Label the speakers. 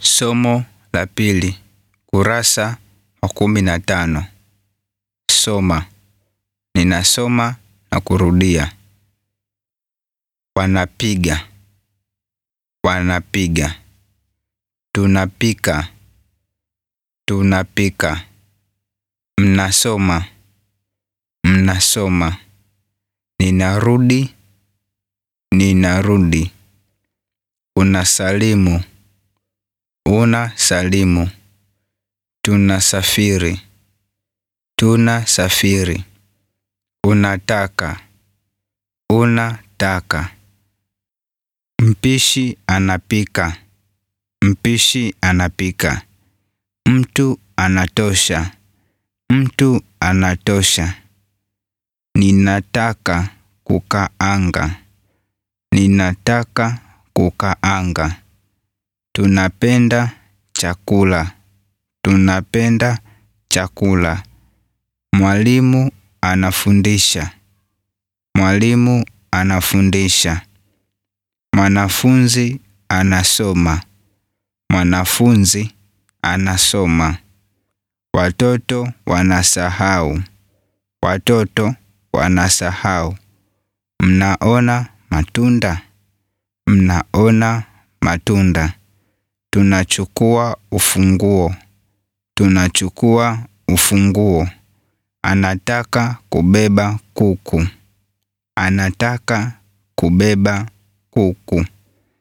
Speaker 1: Somo la pili, kurasa wa kumi na tano. Soma. Ninasoma na kurudia. Wanapiga. Wanapiga. Tunapika. Tunapika. Mnasoma. Mnasoma. Ninarudi. Ninarudi. Unasalimu. Unasalimu. Tunasafiri. Tunasafiri. Unataka. Unataka. Mpishi anapika. Mpishi anapika. Mtu anatosha. Mtu anatosha. Ninataka kukaanga. Ninataka kukaanga. Tunapenda chakula. Tunapenda chakula. Mwalimu anafundisha. Mwalimu anafundisha. Mwanafunzi anasoma. Mwanafunzi anasoma. Watoto wanasahau. Watoto wanasahau. Mnaona matunda. Mnaona matunda. Tunachukua ufunguo. Tunachukua ufunguo. Anataka kubeba kuku. Anataka kubeba kuku.